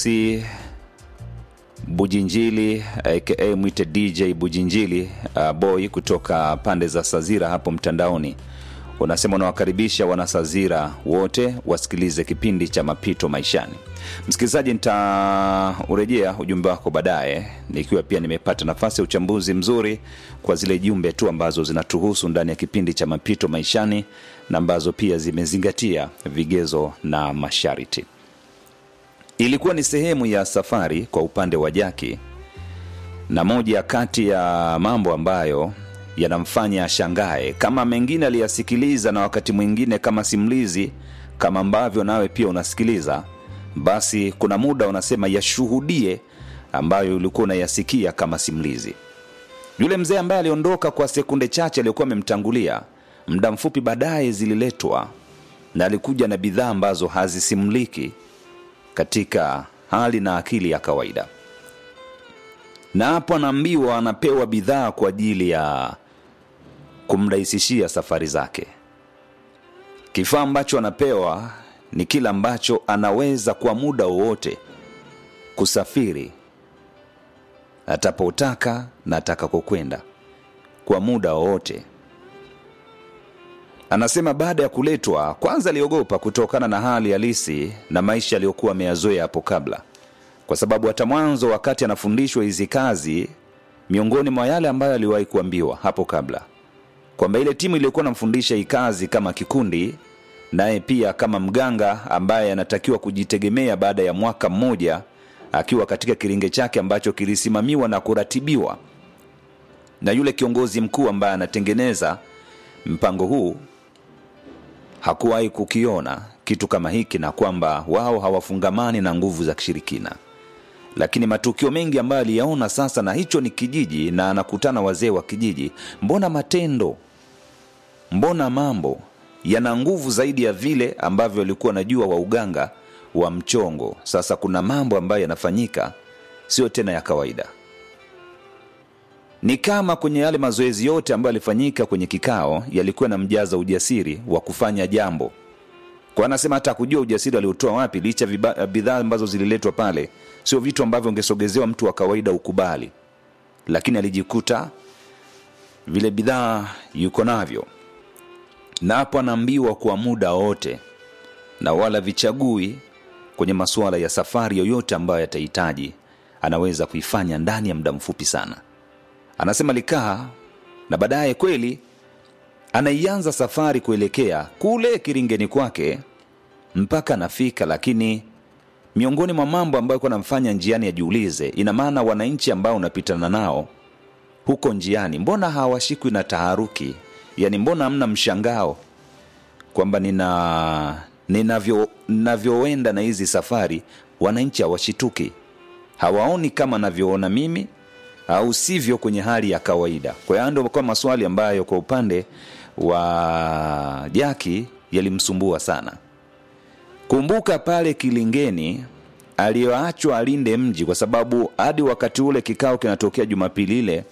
Deosi Bujinjili aka mwite DJ Bujinjili uh, boy kutoka pande za Sazira hapo mtandaoni, unasema unawakaribisha wanasazira wote wasikilize kipindi cha mapito maishani. Msikilizaji, nitaurejea ujumbe wako baadaye, nikiwa pia nimepata nafasi ya uchambuzi mzuri kwa zile jumbe tu ambazo zinatuhusu ndani ya kipindi cha mapito maishani na ambazo pia zimezingatia vigezo na masharti. Ilikuwa ni sehemu ya safari kwa upande wa Jaki, na moja kati ya mambo ambayo yanamfanya ashangae, kama mengine aliyasikiliza na wakati mwingine kama simulizi, kama ambavyo nawe pia unasikiliza, basi kuna muda unasema yashuhudie ambayo ulikuwa unayasikia kama simulizi. Yule mzee ambaye aliondoka kwa sekunde chache aliyokuwa amemtangulia, muda mfupi baadaye zililetwa na alikuja na bidhaa ambazo hazisimuliki katika hali na akili ya kawaida, na hapo anaambiwa anapewa bidhaa kwa ajili ya kumrahisishia safari zake. Kifaa ambacho anapewa ni kile ambacho anaweza kwa muda wowote kusafiri atapotaka na atakakokwenda kwa muda wowote. Anasema baada ya kuletwa, kwanza aliogopa kutokana na hali halisi na maisha aliyokuwa ameyazoea hapo kabla, kwa sababu hata mwanzo wakati anafundishwa hizi kazi, miongoni mwa yale ambayo aliwahi kuambiwa hapo kabla kwamba ile timu iliyokuwa namfundisha hii kazi kama kikundi, naye pia kama mganga ambaye anatakiwa kujitegemea baada ya mwaka mmoja akiwa katika kiringe chake ambacho kilisimamiwa na kuratibiwa na yule kiongozi mkuu ambaye anatengeneza mpango huu hakuwahi kukiona kitu kama hiki, na kwamba wao hawafungamani na nguvu za kishirikina. Lakini matukio mengi ambayo aliyaona sasa, na hicho ni kijiji, na anakutana wazee wa kijiji, mbona matendo, mbona mambo yana nguvu zaidi ya vile ambavyo walikuwa wanajua wa uganga wa mchongo. Sasa kuna mambo ambayo yanafanyika sio tena ya kawaida ni kama kwenye yale mazoezi yote ambayo yalifanyika kwenye kikao yalikuwa na mjaza ujasiri wa kufanya jambo kwa anasema hata kujua ujasiri aliotoa wapi licha viba- bidhaa ambazo zililetwa pale sio vitu ambavyo ungesogezewa mtu wa kawaida ukubali lakini alijikuta vile bidhaa yuko navyo na hapo anaambiwa kwa muda wote na wala vichagui kwenye masuala ya safari yoyote ambayo yatahitaji anaweza kuifanya ndani ya muda mfupi sana anasema likaa na baadaye kweli anaianza safari kuelekea kule kiringeni kwake mpaka anafika lakini miongoni mwa mambo ambayo kuwa namfanya njiani ajiulize ina maana wananchi ambao unapitana nao huko njiani mbona hawashikwi na taharuki yaani mbona hamna mshangao kwamba nina ninavyo navyoenda na hizi safari wananchi hawashituki hawaoni kama navyoona mimi au sivyo kwenye hali ya kawaida kwa hiyo ndio kwa maswali ambayo kwa upande wa jaki yalimsumbua sana kumbuka pale kilingeni aliyoachwa alinde mji kwa sababu hadi wakati ule kikao kinatokea jumapili ile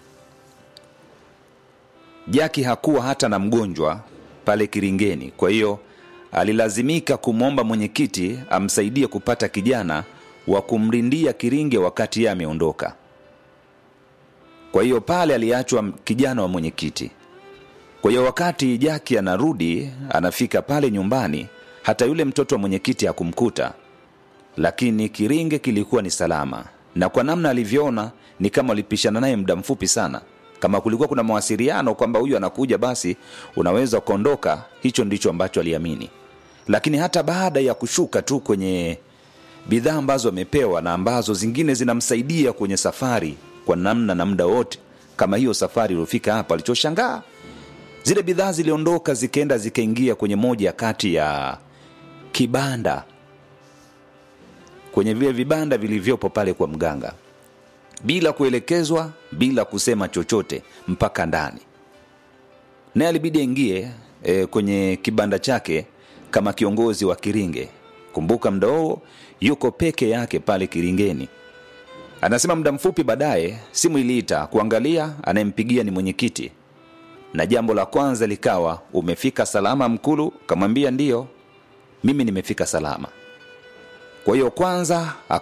jaki hakuwa hata na mgonjwa pale kiringeni kwa hiyo alilazimika kumwomba mwenyekiti amsaidie kupata kijana wa kumlindia kiringe wakati yeye ameondoka kwa hiyo pale aliachwa kijana wa mwenyekiti kwa hiyo wakati jaki anarudi anafika pale nyumbani hata yule mtoto wa mwenyekiti hakumkuta lakini kiringe kilikuwa ni salama na kwa namna alivyoona ni kama walipishana naye muda mfupi sana kama kulikuwa kuna mawasiliano kwamba huyu anakuja basi unaweza ukaondoka hicho ndicho ambacho aliamini lakini hata baada ya kushuka tu kwenye bidhaa ambazo amepewa na ambazo zingine zinamsaidia kwenye safari kwa namna na muda wote kama hiyo safari iliofika hapa alichoshangaa zile bidhaa ziliondoka zikaenda zikaingia kwenye moja kati ya kibanda kwenye vile vibanda vilivyopo pale kwa mganga bila kuelekezwa bila kusema chochote mpaka ndani naye alibidi aingie e, kwenye kibanda chake kama kiongozi wa kiringe kumbuka mda huo yuko peke yake pale kiringeni anasema muda mfupi baadaye simu iliita kuangalia anayempigia ni mwenyekiti na jambo la kwanza likawa umefika salama mkulu kamwambia ndiyo mimi nimefika salama kwa hiyo kwanza